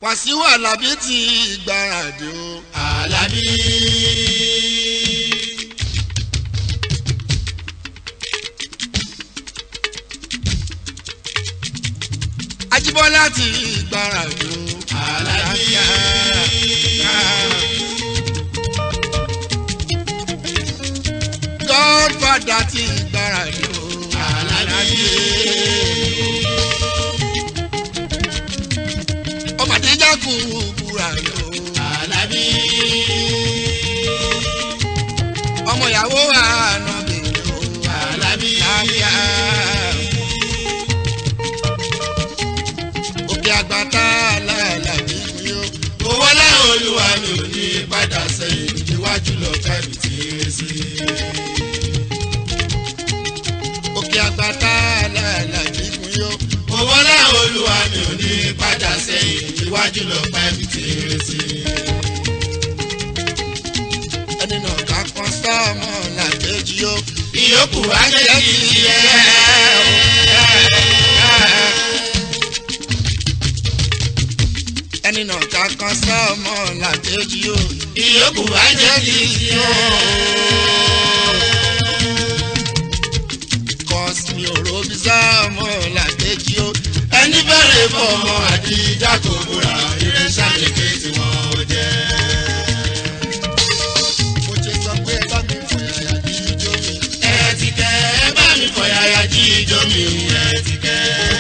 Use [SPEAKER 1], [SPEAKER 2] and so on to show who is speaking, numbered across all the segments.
[SPEAKER 1] Wàsíù Àlàbí ti gbáradì o.
[SPEAKER 2] Àlàbí.
[SPEAKER 1] Ajíbọ́lá ti gbáradì o.
[SPEAKER 2] Àlàbí.
[SPEAKER 1] Godfather ti gbáradì o.
[SPEAKER 2] Àlàbí.
[SPEAKER 1] Ọmọdé jákù búra o.
[SPEAKER 2] Àlàbí.
[SPEAKER 1] Ọmọ ìyàwó ànábì o.
[SPEAKER 2] Àlàbí.
[SPEAKER 1] Àlàáfíà. Òkè àgbàtà làlàbí mi o.
[SPEAKER 2] Owó láwọn olúwa mi ò ní padà sẹ́yìn iwájú lọ kábì tí ń ré sí.
[SPEAKER 1] Òkè àgbàtà làlàbí mi o.
[SPEAKER 2] Owó láwọn olúwa mi ò ní padà sẹ́yìn iwájú lọ kábì tí ń ré sí.
[SPEAKER 1] Ẹni náà ká kan sọ́ọ̀mù làkejì o.
[SPEAKER 2] Ìyókù wá jẹ́ kí n yẹ.
[SPEAKER 1] Ẹni náà ká kan sọ́ọ̀mù làkejì o.
[SPEAKER 2] Ìyókù wá jẹ́ kí n yẹ.
[SPEAKER 1] Cause mi ò robi sọ́ọ̀mù làkejì o.
[SPEAKER 2] Ẹni bẹ̀rẹ̀ fọmọ àdìjà kò múra irinṣẹ́ àlèké tí wọ́n jẹ́.
[SPEAKER 1] Mo ṣe sọ pé bá mi fọ yàyà kí ijó mi.
[SPEAKER 2] Ẹ ti kẹ́ ẹ bá mi fọ yàyà jí ijó mi ẹ ti kẹ́.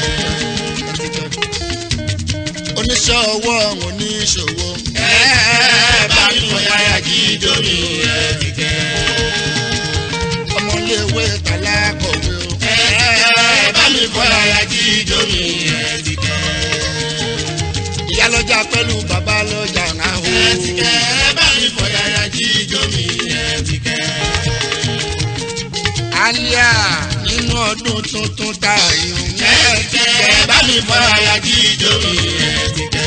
[SPEAKER 1] Oníṣẹ́ ọwọ́ oníṣòwò.
[SPEAKER 2] Ẹ bá mi fọ yàyà jí ijó mi ẹ ti kẹ́.
[SPEAKER 1] Ọmọléèwé tàlá kọ̀wé o.
[SPEAKER 2] Ẹ bá mi fọ yàyà jí ijó mi ẹ ti kẹ́.
[SPEAKER 1] Ìyá lọ́jà pẹ̀lú bàbá lọ́jà náà o.
[SPEAKER 2] Ẹ ti kẹ́ ẹ bá mi fọ yàyà jí ijó mi ẹ ti kẹ́.
[SPEAKER 1] Àlíà nínú ọdún tuntun tá a yìí ń
[SPEAKER 2] Ẹ ti kẹ́ ẹ bá mi fọ yàyà jí ijó mi ẹ ti kẹ́.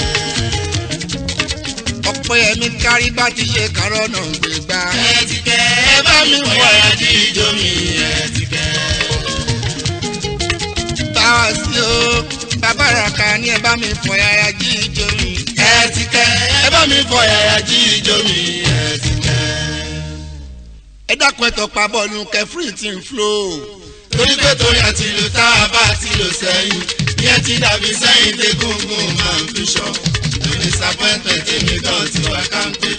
[SPEAKER 1] ọ̀pọ̀ ẹ̀mí kárí bá ti ṣe kárọ̀ náà gbégbá.
[SPEAKER 2] Ẹ ti kẹ́ ẹ bá mi fọ yàyà jí ijó mi ẹ ti kẹ́.
[SPEAKER 1] Báwa sí o, bàbá ràkà ní ẹ bá mi fọ yàrá jí ijó mi.
[SPEAKER 2] ẹ ti kẹ́ ẹ bá mi fọ yàyà jí ijó mi ẹ ti kẹ́.
[SPEAKER 1] Ẹ dákun ẹ̀tọ́ pa bọ́ọ̀lù kẹfìrì tí ń flo.
[SPEAKER 2] torí pé torí àti ìlú tá a bá ti lò sẹ́yìn ìyẹn ti dàbí sẹ́yìn tí gúngún máa ń fi ṣọ́ no disappointment èmi gan ti wá káńpé.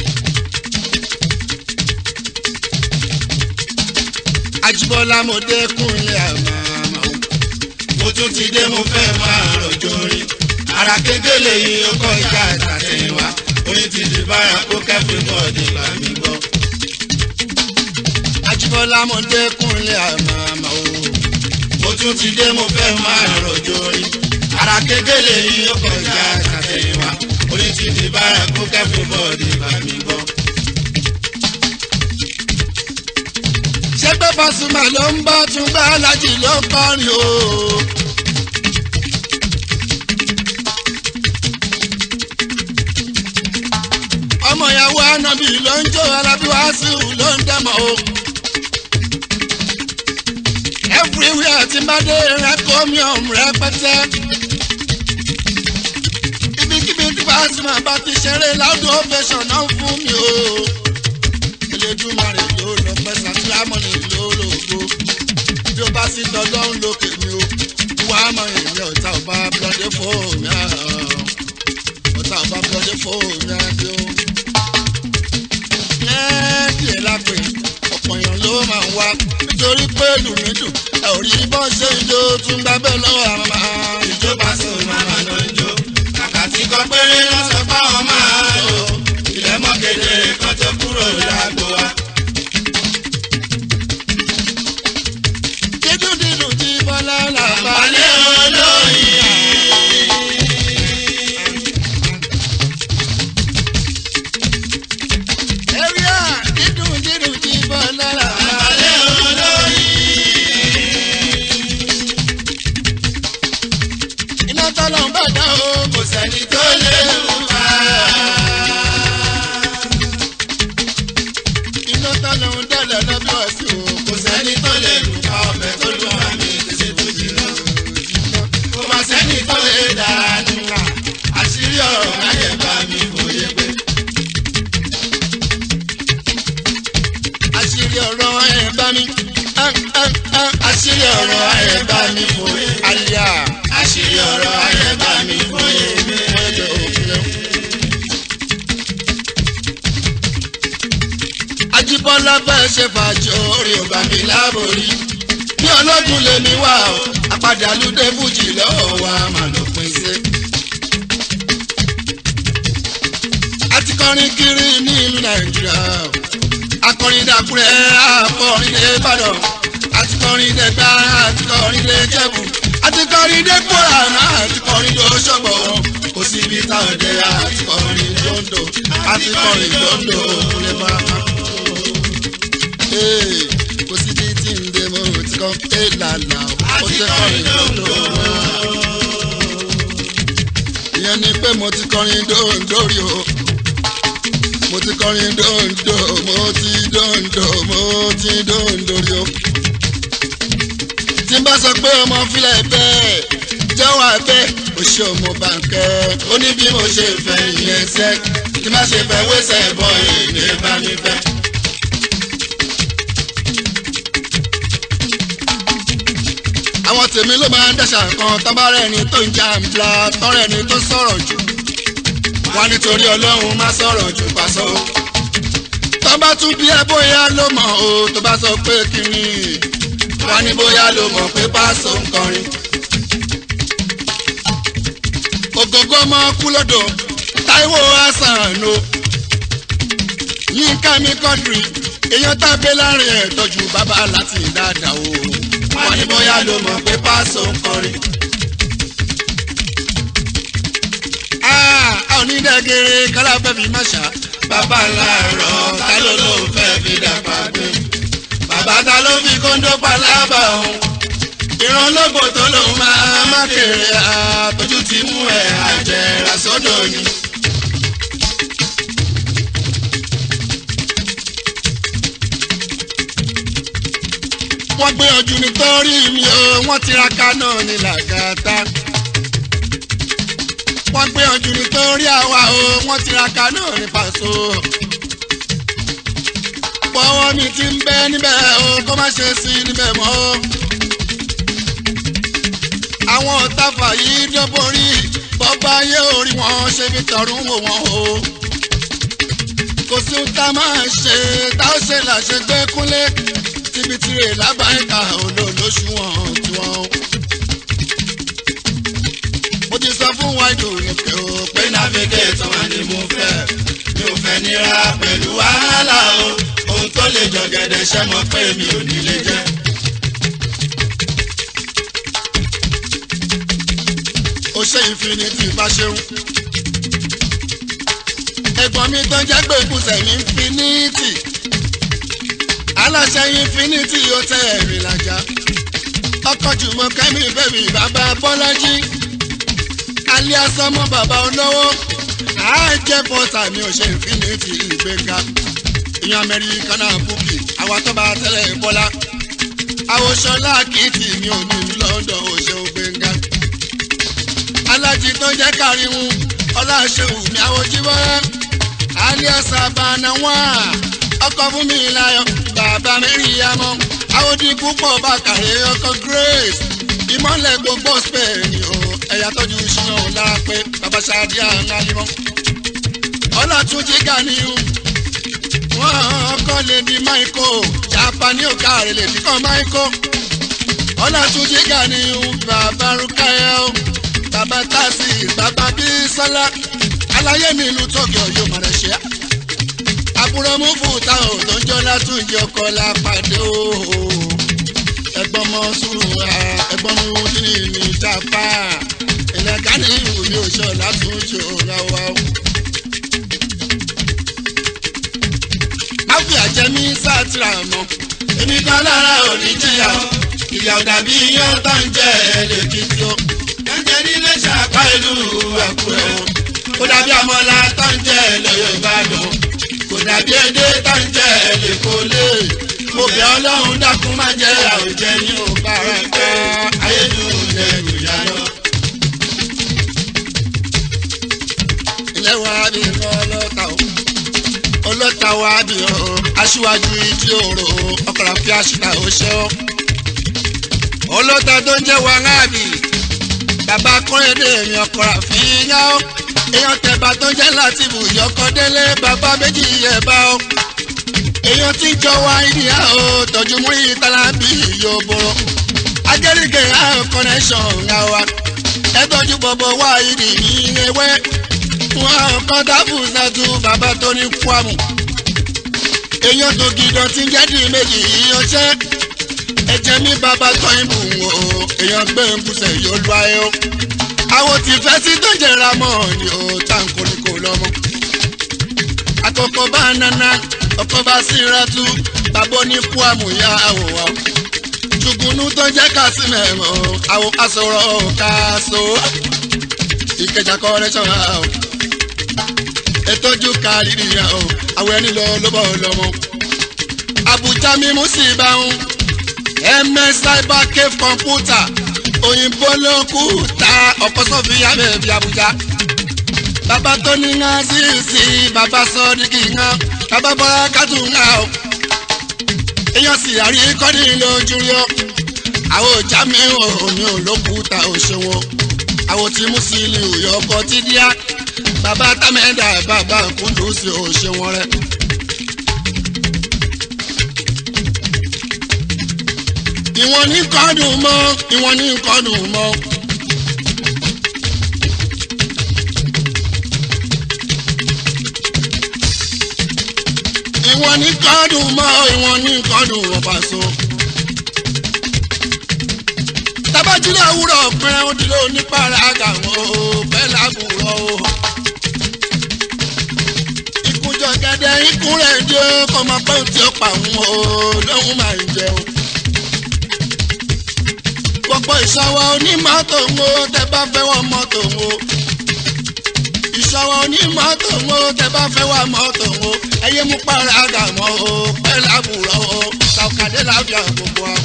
[SPEAKER 1] Ajíbọ́lá mo dẹ́kun ilé àmàmà o.
[SPEAKER 2] mo tún ti dé mo fẹ́ máa rọ̀jò orin ara kékeré yìí ó kọ́ ìjà ìtàtẹ̀yìnwá orin ti di bára kó kẹ́fìn bọ́ọ̀dì bá mi gbọ́.
[SPEAKER 1] Ajíbọ́lá mo dẹ́kun ilé àmàmà o.
[SPEAKER 2] mo tún ti dé mo fẹ́ máa rọ̀jò orin ara kékeré yìí ó kọ́ ìjà ìtàtẹ̀yìnwá orin ti di bára kó kẹ́fìn bọ́ọ̀dì bá mi gbọ́.
[SPEAKER 1] Ṣé pé Pasuma ló ń bọ́ tún gbá Alájì ló ń kọrin o? Ọmọ ìyàwó Ànábì ló ń jó Alábí Wàsíù ló ń dẹ́mọ̀ o. Everywhere tí bá dé rẹ́kọ́míọ̀m rẹpẹtẹ. Ibikíbi tí Pasuma bá ti ṣeré láwùjọ ovation náà fún mi o. Elédùmarè ló lọ pẹ́ sàtìlámọ́nì ló lògo. Bí o bá sì dọ́dọ́ ń lókè mi o. Wá mọ èmi ọ̀tá ọba blọ́dé fóònù àá. Ọ̀tá ọba blọ́dé fóònù àdé o. Ẹ́ẹ̀dì ẹ̀ lápè ọ̀pọ̀ èèyàn ló máa ń wá. Nítorí pé lùmídùn ẹ̀ ò rí bọ́ ṣe ń jó tún gbábẹ́ lọ́wọ́ àwọn máa.
[SPEAKER 2] ìjọba sùn màmá ló ń jó kàkà tí kò péré ló sọ fáwọn máa lò ilẹ̀ mọ́ kedere kan tó kúrò lágbo wa.
[SPEAKER 1] Dídùn dídùn tí Bọ́lá làbá.
[SPEAKER 2] àbálẹ̀ olóyin.
[SPEAKER 1] Ẹ̀ríà dídùn dídùn tí Bọ́lá làbá.
[SPEAKER 2] àbálẹ̀ olóyin.
[SPEAKER 1] Iná tọ́lọ̀ ń bàdá o.
[SPEAKER 2] kò sẹ́ni tó lè wò
[SPEAKER 1] lọ́fẹ́ ṣe fàájì orí ọba mi láborí bí ológun lèmi wà ó apàdé alúdé fújì lọ́wọ́ wa mà ló pín sí. a ti kọrin kiri ní ìlú nàìjíríà akọrin dàkúrẹ́ akọrin dé ìbàdàn àti kọrin dé gbá àti kọrin dé jẹ̀bù àti kọrin dé kóra náà àti kọrin dé oṣogbo kò sí ibi táwọn dé àti kọrin dondo àti kọrin dondo kúlẹ̀ bá kò sí ibi tí ń dé mo ti kọ́ ẹ̀ làlà ó ti kọrin dondo ìyẹn ni pé mo ti kọrin dondo rí o mo ti kọrin dondo mo ti dondo mo ti dondo rí o tí n bá sọ pé ọmọ filẹ̀ bẹ́ẹ̀ jẹ́wọ́ abẹ́ oṣù ọmọ bàǹkẹ́ ó ní bí mo ṣe fẹ́ ìyẹn sẹ́ tí má ṣe fẹ́ wẹ́sẹ̀ bọ́ èmi bá mi fẹ́. àwọn tèmi ló máa ń dẹ́sà kan tọ́bárẹ́ ni tó ń jàǹbla tọ́rẹ́ ni tó sọ̀rọ̀ jù wá nítorí ọlọ́run má sọ̀rọ̀ jù pàṣọ. tọ́ba tún bí ẹ bóyá ló mọ̀ o tó bá sọ pé kí ni wá ní bóyá ló mọ̀ pé pàṣọ ń kọrin. ògógó ọmọ kú lọ́dọ̀ Táíwò Hasan o Yínká mi kọ́dùrì èèyàn tábé láàrin ẹ̀ tọ́jú bàbá láti dáadáa o wá ní bóyá ló mọ̀ pé pàṣọ ń kọrin. onídàgẹ̀rẹ̀ kálá fẹ́ fi má ṣá. bàbá ńlá rọ̀ ta ló ló fẹ́ fi dàgbà gbé. bàbá ta ló fi kóńdó palábà òun. ìrànlọ́gbọ̀ tó lòun máa má kéré àtọ́jú ti mú ẹ̀ àjẹrà sọ́dọ̀ ni. wọ́n gbìyànjú nítorí mi o wọ́n tiraka náà ní làgàtà wọ́n gbìyànjú nítorí àwa o wọ́n tiraka náà ní pàṣọ. pọ́wọ́ mi ti ń bẹ́ níbẹ̀ o kó má ṣe sí níbẹ̀ mọ́. àwọn ọ̀tàfà yìí dọ́borí bọ́bá yé orí wọn ṣe fi tọ̀rún wò wọ́n o. kò sí ohun tá a máa ṣe tá a ṣe làṣẹ gbé kúnlé tíbi tirè lábàáyíká olóòlóṣù wọn tiwọn mo ti sọ fún wáìdù nìkẹ́ o pé navigate wà ní mo fẹ́ mi ò fẹ́ nira pẹ̀lú wàhálà o ohun tó lè jọ gẹ̀dẹ̀ ṣẹ́ mọ́ pé mi ò ní lè jẹ́. ó ṣe infinity bá ṣeun ẹ̀gbọ́n mi tó jẹ́ pé kùsẹ̀ ní infinity aláṣẹ infinity ó tẹ ẹ̀rìn làjà ọkọ̀ jùmọ̀ kẹ́mi bẹ́bí bàbá bọ́lájí alias ọmọ bàbá olówó àájẹ bọ́tà mi ò ṣe infinity ìgbéga ìyẹn amẹ́ríkà náà búkì àwa tó bá tẹ́lẹ̀ bọ́lá àwòṣọlá kìtì mi ò ní lọ́dọ̀ òṣè ògbéga alájí tó jẹ́ káríwú ọláṣẹ́wù mi àwòjíbọ́lá alias abanawa ọkọ̀ fún mi láyọ̀ bàbá mẹ́rin yamọ́ àwòdìkú pọ̀ bàkàrẹ́ ọkọ̀ grace ìmọ̀lẹ̀ gbogbo spain ni o ẹ̀yà tọ́jú ìṣúná lára pé bàbá ṣáàdì àńgálimọ́. ọlọ́túnjì Ganiu wọ́n kọ́ lè di Michael Japani òkàrẹ̀ lè di kan Michael. ọlọ́túnjì Ganiu bàbá Rukaya o bàbá Tasi bàbá Bísọ́lá aláyé mi ìlú Tokyo yóò máa rẹ̀ ṣe. àbúrò mú fùtà ò tó ń jọ látúnjì ọkọ̀ lápàdé o ẹ̀gbọ́n mọ sùúrù ẹ̀gbọ́n mú ní ní japa ìlẹ̀ka ní ìlú mi ò ṣọ látúnṣe òrawà o. áfíà jẹ mí sátìrà mọ èmi kan lára òní jìyà o ìyà ò dàbí iyán tó ń jẹ ẹlẹ́kìtì o. ẹ̀jẹ̀ nílé ṣàpá ìlú àkúrẹ́ o. kò dàbí àmọ́lá tó ń jẹ ẹlẹ́yọ̀ ìbàdàn kò dàbí edé tó ń jẹ ẹlẹ́kọ́lé mo bẹ̀ ọlọ́run dákun má jẹ́ àwùjẹ ní òbá rẹ̀ pẹ́ ayédùn lẹ́rù yá lọ. ilé wa bí ọlọ́ta o ọlọ́ta wa bí o aṣíwájú ìdí òrò ọkọ̀rọ̀ fi àṣìkà ó ṣe ọ́. ọlọ́ta tó ń jẹ́ wàhálàbì bàbá kọ́rẹ́dẹ́ èèyàn ọkọ̀rọ̀ fi yá ọ́ èèyàn tẹ̀bà tó ń jẹ́ látìbù ìyọkọ̀ délé bàbá méjì yẹ̀ bá ọ́ èèyàn tí jọ wá ìdíyà ó tọ́jú mú ìtàlá bí yóò bọ̀rọ̀ agẹ́rìgẹ́ àwọn connection ńlá wa ẹ tọ́jú bọ̀bọ̀ wá ìdí ní ewé wọn kọ́ dábù sátú bàbá tó ní kwamù èèyàn tó gidan tí ń jẹ́dì méjì yíyan ṣẹ́ ẹ̀jẹ̀ mi bàbá tọ́ ìbù wò ó èèyàn gbé ń bùsẹ̀ yóò lu ayé o àwọn tí fẹ́ sí tó jẹra mọ́ ni ó tá n kò ní kò lọ́mọ. àkọ́kọ́ bá nana ọkọ̀ bá síra tú bàbá ní kwamù yá àwòrán ṣùgbọ́n tó jẹ́ ká sí mẹ́mọ́ àwọn aṣọ̀rọ̀ káṣó ìkẹjà kọ́rẹ́ṣọ̀n àwọn ètòjú kárìrì àwọn àwọn ẹni lọ lọ́bọ̀ lọ́mọ. Àbújá mímú sí ìbáhùn ms cyber cave computer òyìnbó ló kú ta ọ̀pọ̀ sọ́fì yàbẹ̀ bí Àbújá. bàbá tó ní ńlá sí sí bàbá sọ ní kì í ńlá bàbá bọ́lá kátó ńlá o. èèyàn sì àrí kọ́ni lójú rí ọ. àwọn ọjà mi ò mi ò ló kú ta òṣèwọ. àwọn tí mú sí ilé òyò ọkọ̀ tí díá bàbá támẹ́dà bàbá kúndùsì òṣèwọ rẹ. ìwọ̀n ní kọ́dùn mọ́ ìwọ̀n ní kọ́dùn mọ́. ìwọ̀n ní kọ́dùn mọ́ ìwọ̀n ní kọ́dùn wọ́n Paso. tábàjúlẹ̀ òwúrọ̀ pẹ́rẹ́ ó dúró nípàrà àgàwọ̀ bẹ́ẹ̀ lágùrọ̀ o. ìkújọ gẹ́gẹ́ ikú rẹ̀ dé kọ́ máa pẹ́ tí ó pa òun o lóhùn máa ń jẹun gbogbo ìṣọwọ́ onímọ́tò ń wo tẹ bá fẹ́ wọ mọ́tò ń wo. ìṣọwọ́ onímọ́tò ń wo tẹ bá fẹ́ wọ mọ́tò ń wo. ẹyẹ mú para àgà mọ́ o pẹ́ lábùrọ̀ o ṣàkàdé láfíà gbogbo wa.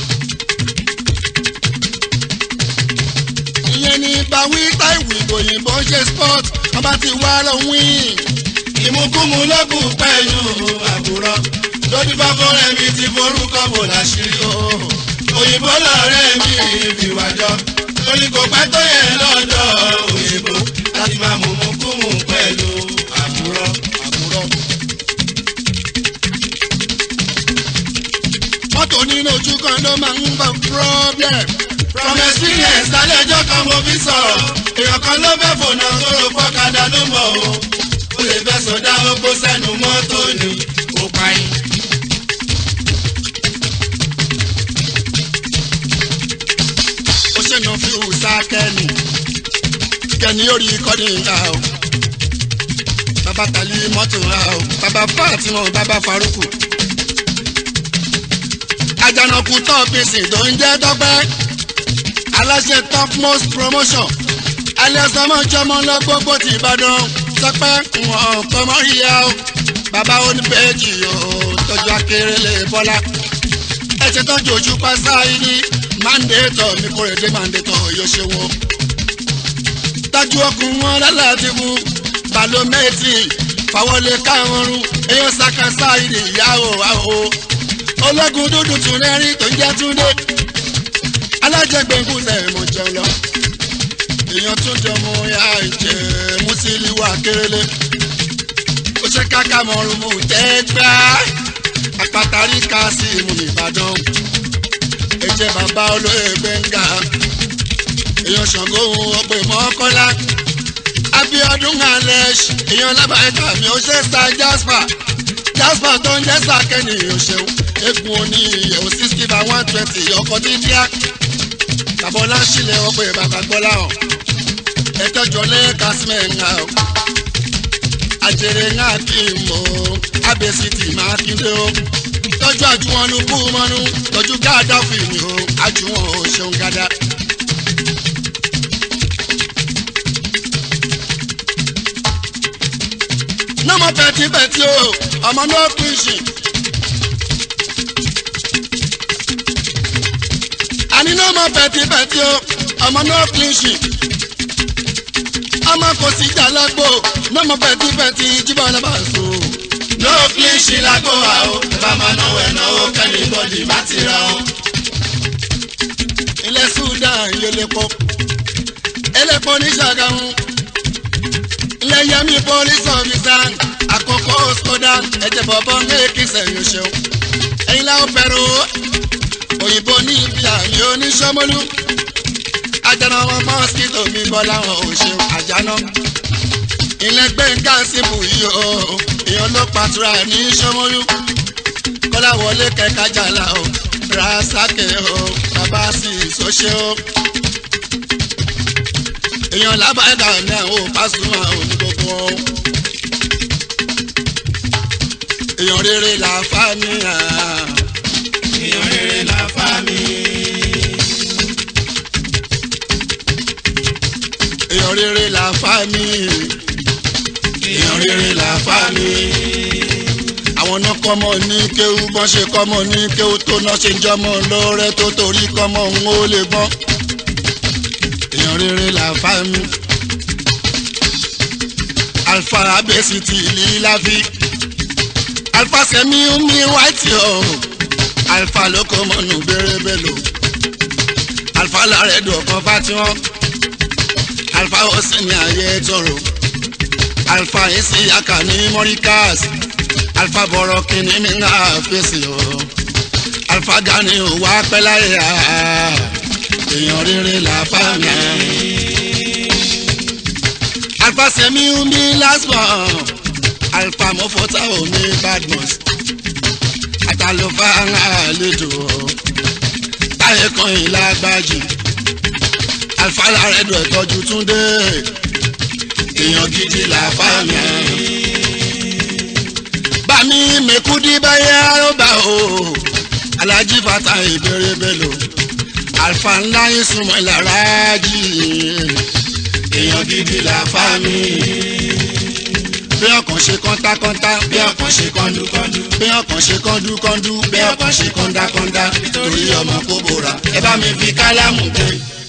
[SPEAKER 1] ìyẹn ní báwí táìwì òyìnbó ń ṣe sport ọba ti wá lọ wíìn.
[SPEAKER 2] ìmúkúmu lọ́gùn pẹ̀lú àbúrọ̀ lójú bá fọ́rẹ́ mi ti forúkọ bò láṣìírí o òyìnbó lọ́rẹ́ mi ìbíwájọ́ torí kò pẹ́ tó yẹ lọ́dọ̀ òyìnbó láti máa mú mú kú mú pẹ̀lú àbúrọ̀.
[SPEAKER 1] àbúrò. mọ́tò nínú ojú kan ló máa ń bọ̀ problem.
[SPEAKER 2] from experience lálẹ́ ẹjọ́ kan mo fi sọ̀rọ̀ èèyàn kan ló fẹ́ fònà tó ro pọ́kadà ló mọ̀ o ó lè fẹ́ sọdá ogbó sẹ́nu mọ́tò ni ó pa yín.
[SPEAKER 1] ó ṣènà fi hùsà kẹ́ni kẹ́ni ó rí kọ́ni ra o bàbá tàlí mọ́tò ra o bàbá Fatima bàbá Faruku àjànàkú tọ́pìsì tó ń jẹ́ tọ́pẹ́ aláṣẹ top most promotion alẹ́sọmọ́jọmọ́ lọ gbogbo ti Ìbàdàn tọ́pẹ́ wọn kọ́ mọ́ ìyá o bàbá oníbẹ̀ẹ́jì o tọ́jú akérèlé Bọ́lá ẹ ṣe tọ́jú ojú pásá yìí mandétọ̀ mi kò rèé dé mandétọ̀ yóò ṣe wọ́n. tájú ọkùn wọn lálàáfíà mú balomẹ́tì fàwọlé káwọn rún èèyàn sàkásá ìdè ìyàwó àwò. ológun dúdú tún rẹ́rìn tó ń jẹ́ túndé. alájẹgbẹ̀ngùn lẹ̀ mọ̀ jẹun lọ. èèyàn tún jọ mọ ya ìjẹ mùsílíwà kérélé. ó ṣe káká mọ̀rún mú tẹ́gbà. àpàtàrí ká sí ìmú Ìbàdàn ẹjẹ bàbá olóyè gbẹ̀ngà èèyàn ṣàngó ọgbẹ mọ́kọ́lá Abíọ́dún alex èèyàn lábàáyíká mi ó ṣe star jasper jasper tó ń jẹ́ sàkẹ́ni òṣèlú egun oní ìyẹ̀wò sixty by one twenty ọkọ̀ dídíá tàbọ̀lá sílẹ̀ ọgbẹ́ bàbá gbọ́lá hàn ẹ̀tọ́jọ́ lẹ́ẹ̀ka sílẹ̀ ńlá o àjèrè ńlá kí n mọ̀ abẹ́sìtì máa kí n dé o tọ́jú àjùwọ̀n ló kú mọ́nú tọ́jú gáàdá fìmí o àjùwọ̀n ò ṣeun gádá. nọ́mọ pẹ̀tipẹ̀ti o ọmọ náà pín sí. àní nọ́mọ pẹ̀tipẹ̀ti o ọmọ náà pín sí. ọmọ kò sí jà lágbo nọ́mọ pẹ̀tipẹ̀ti jíbọn náà bá so
[SPEAKER 2] no flinch lágbo wa o bá máa náwó ẹ̀ náwó kẹ́mi bọ́dì bá ti ra o.
[SPEAKER 1] ilẹ̀ Sudan yẹlẹ́pọ̀ ẹlẹ́pọ̀ ní Ṣàgámù ilẹ̀ Yẹmí police officer àkókò sódà ẹ̀jẹ̀ bọ̀bọ̀ ní èkìsẹ̀ yóò ṣeun ẹ̀yin láwọn fẹ́ràn o òyìnbó ní ibi àmì oníṣọ́mọ́lú ajana wọn mọ́síkítò mi bọ́ láwọn ò ṣeun àjánà ilẹ̀ gbẹ̀ngà síbù yìí o èèyàn ló pàtura ní ṣọ́mọ́lú kọ́lá wọlé kẹ́kájà là o rasake o bàbá sì sọ́ṣẹ́ o èèyàn lábàgà ní àwọn Pasuma òní gbogbo o èèyàn rere là fà mí hàn
[SPEAKER 2] èèyàn rere la fa mi.
[SPEAKER 1] èèyàn rere là fà mí
[SPEAKER 2] èèyàn rere la fa mi.
[SPEAKER 1] àwọn náà kọ́mọ ní kéwú bọ́n ṣe kọ́mọ ní kéwú tó náà ṣe ń jọmọ lọ́rẹ́ tó torí kọ́mọ ń ó lè gbọ́n èèyàn rere là fà mí. alfa abẹ́sì ti líláfi alfa sẹ́mi mi wáìtì o alfa lóko mọ́nù bẹ́rẹ́bẹ́lò alfa lárẹ̀ dùn ọ̀kan fátíwọ́n alfa ó sì ní ayé tọrọ alfa isi aka ní mọ́ríkàs alfa bọ̀rọ̀ kìíní mi ń fèsì o alfa gani ò wá pẹ́ láyé a èèyàn rere là bá mi. alfa sẹ́mi mi last one alfa mọ́fọ́tà omi badmus àtàlùfà àlejò táyé kan ìlágbájì alfa lárẹ́dọ̀ ìtọ́jú túndé èèyàn gidi là bá mi. bámi mẹ́kúdí báyẹ̀ àrọ́bà o alájí fata ìbéèrè bẹ́lò alfa ńlá yín súnmọ́ ìlara jì
[SPEAKER 2] èèyàn gidi la fa mi.
[SPEAKER 1] bí ọkàn ṣe kọ́ńtákọ́ńtá
[SPEAKER 2] bí ọkàn ṣe kọ́ńdúkọ́ńdú.
[SPEAKER 1] bí ọkàn ṣe kọ́ńdúkọ́ńdú
[SPEAKER 2] bí ọkàn ṣe kọ́ńdákọ́ńdá.
[SPEAKER 1] torí ọmọ kó bora ẹ bá mi fi kálámù gbé